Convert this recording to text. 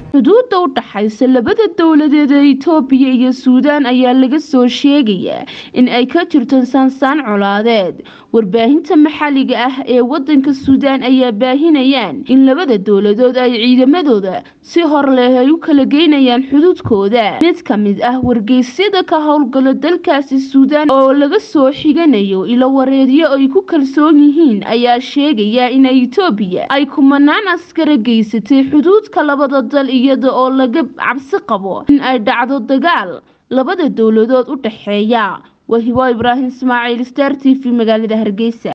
xuduudda u dhaxaysa labada dowladeed ee itoobiya iyo suudaan ayaa laga soo sheegayaa in ay ka jirto saansaan colaadeed warbaahinta maxalliga ah ee wadanka suudaan ayaa baahinayaan in labada dowladood ay ciidamadooda si hor leh ay u kala geynayaan xuduudkooda mid ka mid ah wargeysyada ka howlgalo dalkaasi suudaan oo laga soo xiganayo ilo wareedyo ay ku kalsoon yihiin ayaa sheegaya in itoobiya ay kumanaan askara geysatay xuduudka labada dal iyada oo laga cabsi qabo in ay dhacdo dagaal labada dowladood u dhaxeeya wahibo ibraahim ismaaciil star t v magaalada hargeysa